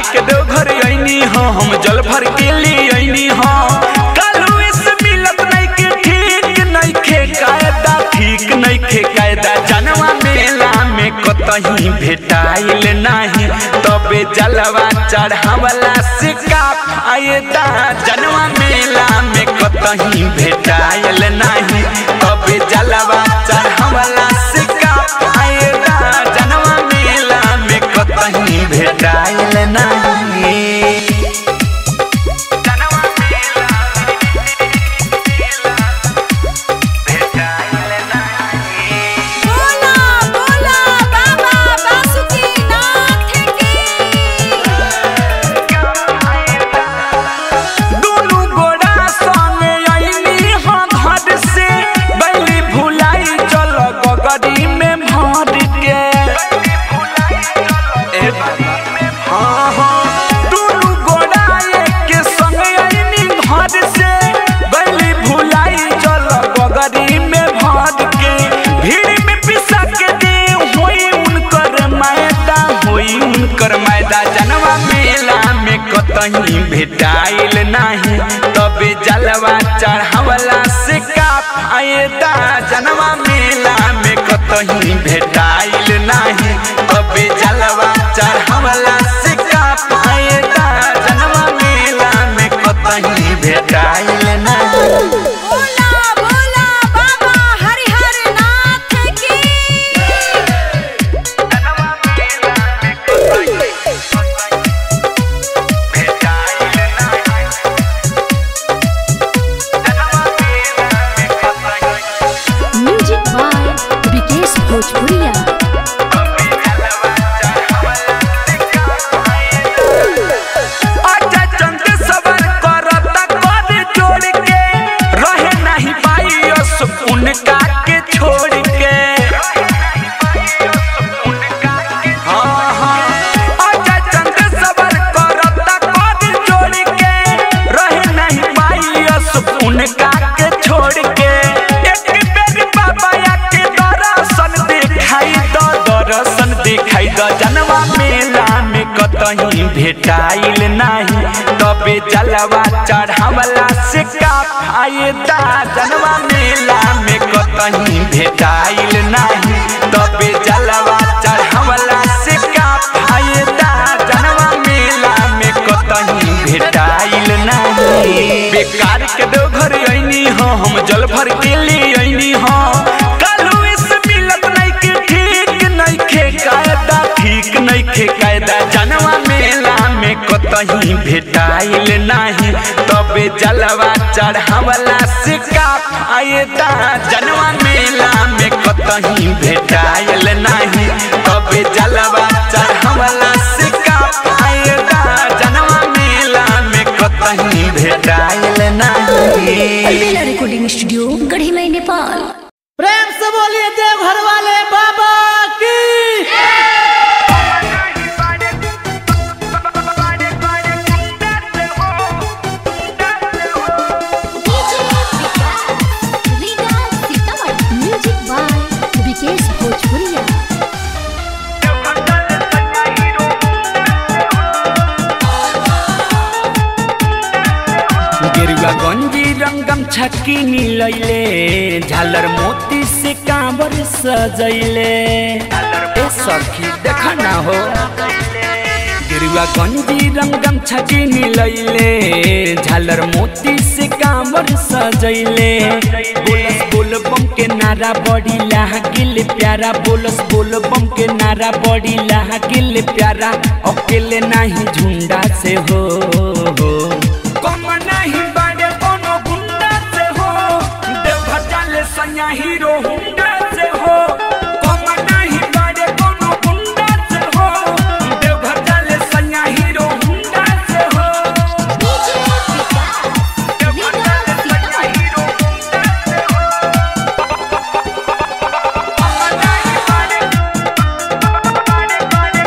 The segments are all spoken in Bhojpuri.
के दो घर आईनी हो हम जल भर के लिए आईनी हो कालू इस मिलत नहीं के ठीक नहीं खे कायदा ठीक नहीं खे कायदा जनवा मेला में कतही भेटाइल नहीं तबे जलवा चढ़ावला से का फायदा जनवा मेला में कतही भेटाइल नहीं तबे जलवा चढ़ावला से का फायदा जनवा मेला में कतही भेटाइल नहीं जनवा मेला भेटाइल नहीं बोला बोला बाबा बासुकीनाथ की दुनु गोड़ा संगे आईनी हो घर से बैली भुलाई चल गगरी में भर के ए बाबा, हाँ, हाँ। दुनु गोड़ा एक संगे आईनी घर से बैली भुलाई चल गगरी में भर के भीड़ में पिसा के दे होई उनकर मैदा होई उनकर मैदा जनवा मेला में कतही भेटाइल नहीं तबे जलवा चढ़ावला से का फायदा जनवा मेला में कतही भेटाइल नहीं तबे जलवा चढ़ावला से का फायदा जनवा मेला में कतही भेटाइल नहीं बोला बोला बाबा हरिहर नाथ की म्यूजिक बाय विकेश भोजपुरिया आजा चंद सबर करता कर जोड़ के रहे नहीं पाई अस उनका के छोड़ के हाँ, हाँ। आजा चंद सबर करता कर जोड़ के रहे नहीं पाई अस उनका के छोड़ के एक बेर बाबा के दर्शन दिखाई दो दर्शन दिखाई दो जनवा मेला में कतही भेटाइल नहीं तबे जलवा चढ़ावला से का फायदा जनवा मेला में कतही भेटाइल नहीं तबे जलवा चढ़ावला से का फायदा जनवा मेला में कतही भेटाइल नहीं बेकार के दो घर आईनी हो हम जल भर के लिए आईनी हो कालू इस मिलत नहीं के ठीक नहीं खे कायदा ठीक नहीं खे कायदा जनवा मेला में कतही भेटाइल नहीं तबे जलवा चढ़ावला से का फायदा जनवा मेला में कतही भेटाइल नहीं तबे जलवा चढ़ावला से का फायदा जनवा मेला में कतही भेटाइल नहीं अलबेला रिकॉर्डिंग स्टूडियो गढ़ी नेपाल प्रेम से बोलिए देवघर वाले बाबा की म्यूजिक बाय विकेश भोजपुरिया गेरुआ गंजी रंगम छक्की मिलैले झालर मोती से कांवर सजैले ए सखी देख ना हो गेरुआ गंजी रंगम छक्की मिलैले झालर मोती से कांवर सजैले बोलस बोल बम के नारा बड़ी लागिल प्यारा बोलस बोल बम के नारा बड़ी लागिल प्यारा अकेले नहीं झुंडा से हो कम नहीं बाड़े कोनो गुंडा से हो देवघर जाले सैया हीरो हुंडा से हो कम नहीं बाड़े कोनो गुंडा से हो देवघर जाले सैया हीरो हुंडा से हो देवघर जाले सैया हीरो हुंडा से हो कम नहीं बाड़े बाड़े बाड़े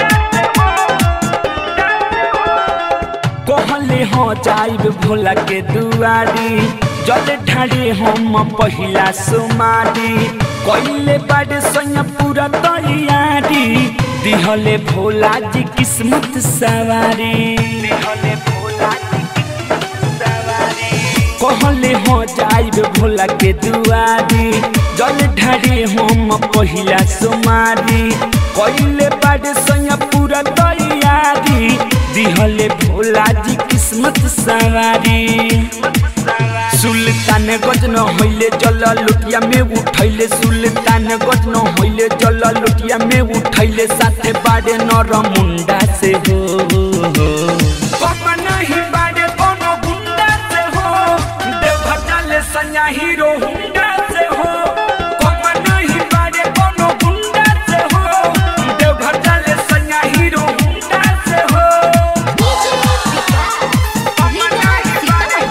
कहले हो जाइब भोला के दुआरी जल ढाड़ी हम पहिला सुमारी कइले बाड़े सैया पूरा तैयारी दिहले भोला जी किस्मत सवारी दिहले भोला जी किस्मत सवारी कहले हो जाइब भोला के दुआरी जल ढारे हम पहिला सुमारी कइले बाड़े सैया पूरा तैयारी दिहले भोला जी किस्मत सवारी सुल्तान गजन होइले जल लुटिया में उठैले सुल्तान गजन होइले जल लुटिया में उठैले साथे बाड़े नर मुंडा से हो कम नहीं बाड़े कोनो गुंडा से हो देवघर जाले सैया हीरो हुंडा से हो कम नहीं बाड़े कोनो गुंडा से हो देवघर जाले सैया हीरो हुंडा से हो कम नहीं बाड़े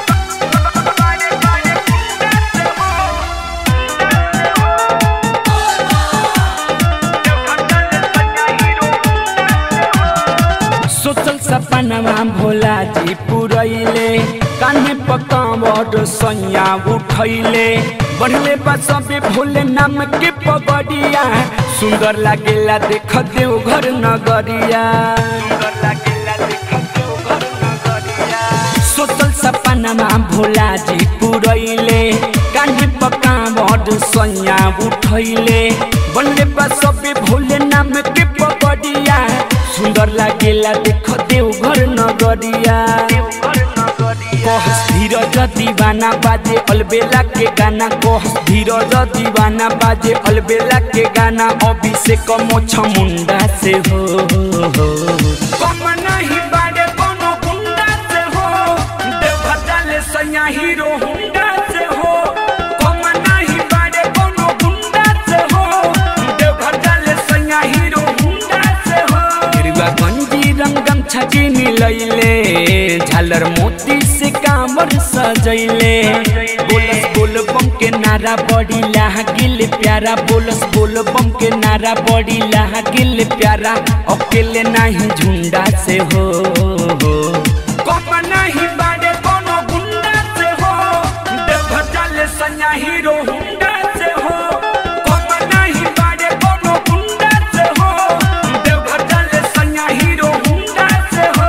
सोचल सपनमा भोला जी पुरैले कान्हे पकावट सैया उठैले बढ़ले बा सबे भोले नाम के पगड़िया सुंदर लागेला देख देव घर नगरिया सुंदर लागेला देख देव घर नगरिया सोचल सपनमा भोला जी पुरैले कान्हे पकावट सैया उठैले बनले बा सबे भोले नाम के पगड़िया सुंदर लागेला देख देव घर नगरिया कहस धीरज दीवाना बाजे अलबेला के गाना कहस धीरज दीवाना बाजे अलबेला के गाना अभिषेक मोछ मुंडा से हो कम नहीं बाड़े कोनो गुंडा से हो देवघर जाले सैया हीरो हुंडा से हो कम नहीं बाड़े कोनो गुंडा से हो देवघर जाले सैया हीरो हुंडा से हो गिरवा गंजी रंगम छकी मिलैले झालर मोती से कामर सजैले बोलस बोल बम के नारा बड़ी लागिल प्यारा बोलस बोल बम के नारा बड़ी लागिल प्यारा अकेले नहीं झुंडा से हो कम नहीं बाड़े कोनो गुंडा से हो देवघर जाले सैया हीरो हुंडा से हो कम नहीं बाड़े कोनो गुंडा से हो देवघर जाले सैया हीरो हुंडा से हो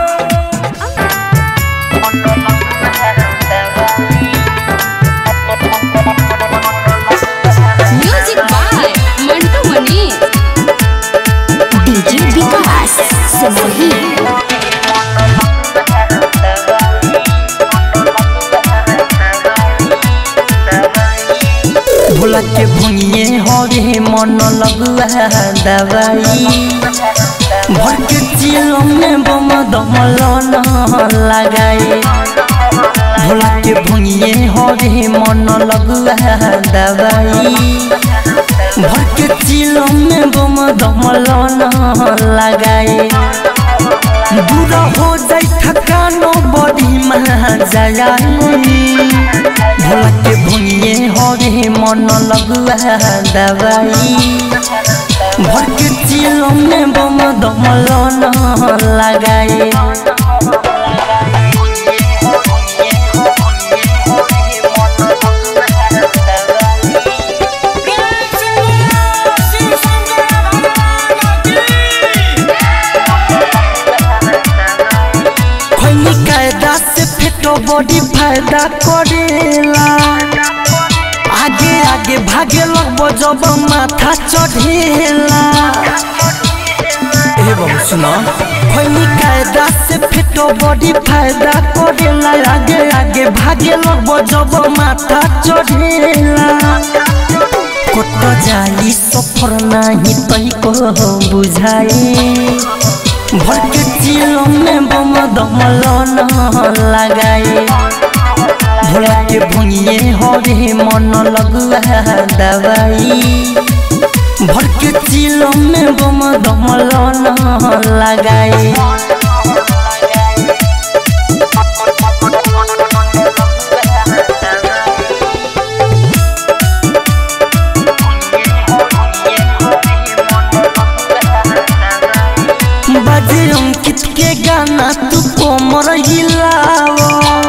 music by Mantu Mani DJ Vikas Simohi भोला के भुइए हरे मन लगुआ दवाई भर के चिलो में बम दमल न लगाए भोला के भुइए हरे मन लगुआ दवाई भर के चिलो में बम दमल न लगाए दूर हो जाई थकानो बड़ी महाजया भोला के भुइए हरे मन लगुआ दवाई भर के चिलो में बम दमल न लगाए खैनी कायदा से फेटो बॉडी फायदा करेला आगे आगे भागे लगबो जब माथा चढ़ेला ए बाबू सुना खैनी कायदा से फेटो बॉडी फायदा करेला आगे आगे भागे लगबो जब माथा चढ़ेला कोट जाली सफर नाही तई को बुझाए भर के चिलो में बम दमल न लगाए भोला के भुइए हरे मन लगुआ दवाई भर के चिलो में बम दमल न लगाए बाजे अंकित के गाना तू कोमर हिलाओ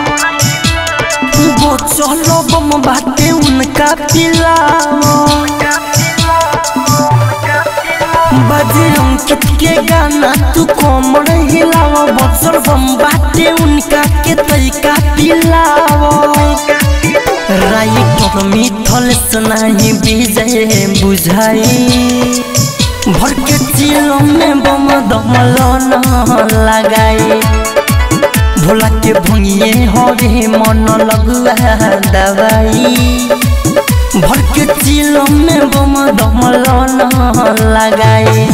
वो चलो बम बाटे उनका पिलाओ बजे अंकित के गाना तू कोमर हिलाव बक्सर बम बाटे उनका के तरीका पिलाव राइटर मिथल सुनाई विजय बुझाई भर के चिलो में बम दमल न लगाई भोला के भुइए हवे मन लगुआ दवाई भर के चिलो में बम दमल न लगाई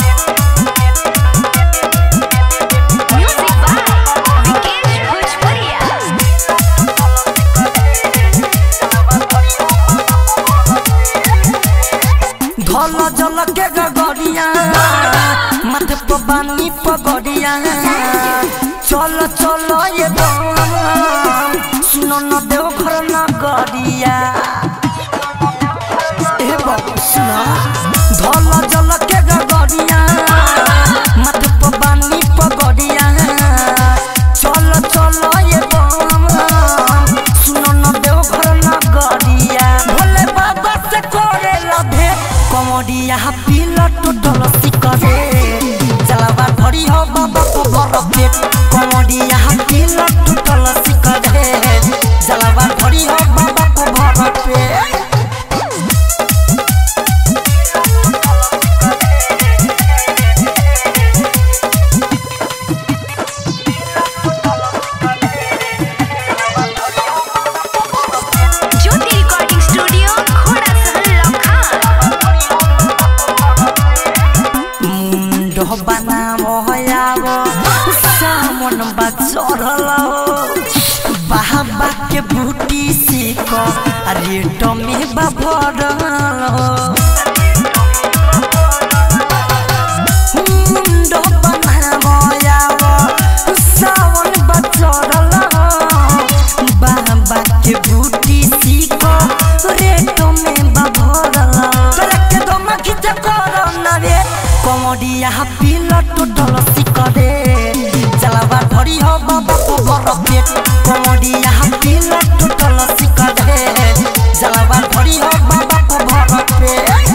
म्यूजिक बाय विकेश भोजपुरिया धल जल के गगरिया माथे पर बानी पगड़िया चल चल ये दम सुनो न देव घर न गरिया ए बाबू सुना धल जल के गगरिया माथे पर बानी पगड़िया चल चल ये दम सुनो न देव घर न गरिया भोले बाबा से करे लभे कमरिया पिला टूटल सिकरे जलावा धरी हो बाबा को बर पेट कमरिया पिला टूटल सिकरे जलावा धरी हो बाबा को बर पेट ज्योति रिकॉर्डिंग स्टूडियो घोड़ा सहल लखन मुंड बना मोहयाव सामन बा चढ़ल बाबा के बूटी सीख रेट में बा भरल मुंड बना मोहयाव सावन बा चढ़ल बाबा के बूटी सीख रेट में बा भरल तोरा के दम खिच कर ना रे कमरिया पिला टोटल सिकरे जलावा धरी हो बाबा को बर पेट कमरिया पिला टोटल सिकरे जलावा धरी हो बाबा को बर पेट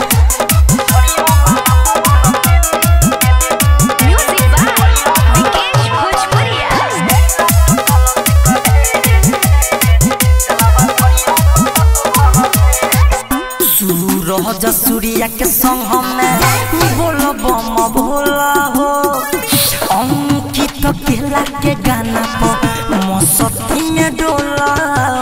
म्यूजिक बाय विकेश भोजपुरिया सूरज सूर्या के संग हमें बोल बम भोला हो अंकित केला के गाना पर मसती में डोला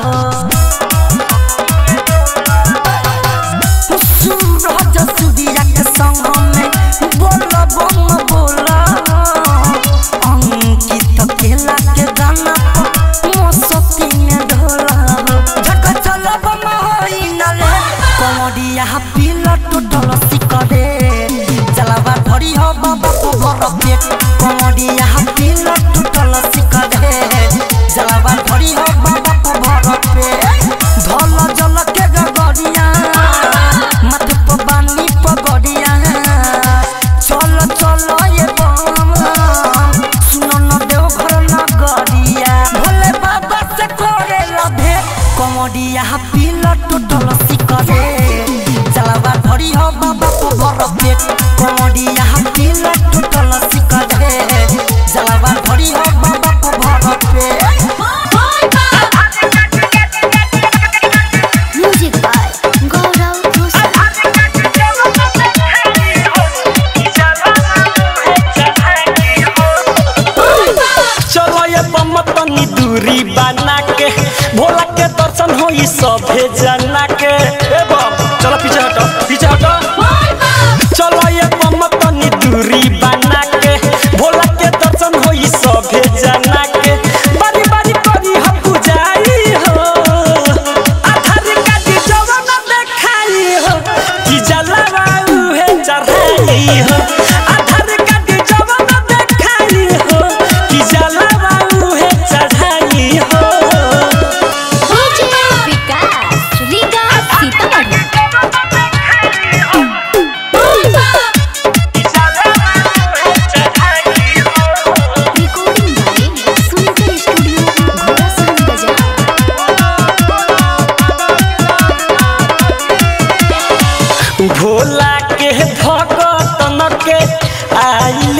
हो सूरज सूर्या के संग हमें बोल बम भोला हो अंकित केला के गाना पर मसती में डोला हो झटका चल बम होई नले कमरिया पिला टोटल सिकरे जलावा धरी हो बाबा को बर पेट कमरिया पिला टोटल सिकरे जलावा धरी हो बाबा को बर पेट धल जल के गगरिया माथे पर बानी पगड़िया चल चल ये बम सुनो न देव घर न गरिया भोले बाबा से करे लभे कमरिया पिला टोटल सिकरे जलावा धरी हो बाबा को बर पेट कमरिया पिला टोटल सिकरे जलावा धरी हो बाबा को बर पेट म्यूजिक बाय गौरव घोष चलो ये बम तनी दूरी बना के भोला के दर्शन हो ई सभे जना के ए बम चलो पीछे हटो पीछे हटो चलो ये बम तनी दूरी बना के भोला के दर्शन हो ई सभे जना के बारी बारी करी हम पुजारी हो आधार कार्ड जवन देखाई हो कि जलवा उहे चढ़ाई हो आधार कार्ड जवन देखाई हो कि जलवा उहे चढ़ाई हो विकास रीगा सीतामढ़ी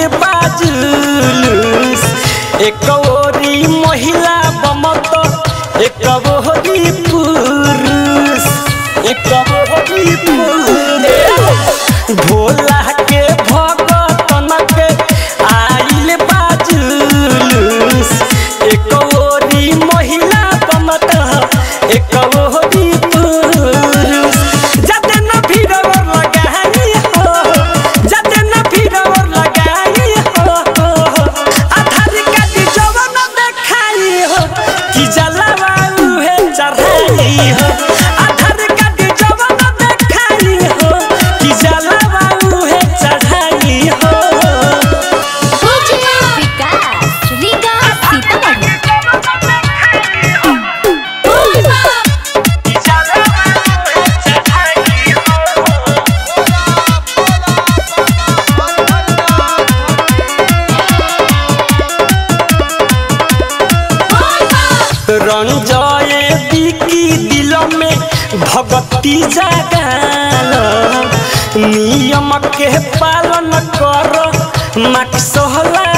बाजुलूस एक ओरी महिला बमत एक ओरी पुरुष एक ओरी पुरुष भोला के भगतन के आइल बाजुलूस एक ओरी महिला बमत एक ओरी पुरुष जाते न भीड़वर लगाई हो जाते न भीड़वर लगाई हो आधार कार्ड जवन देखाई हो कि जलवा उहे चढ़ाई हो आधार कार्ड जवन देखाई हो कि जलवा उहे चढ़ाई हो विकास रीगा सीतामढ़ी रंजय बिकी दिल में भगती जगाल नियम के पालन कर माक सहला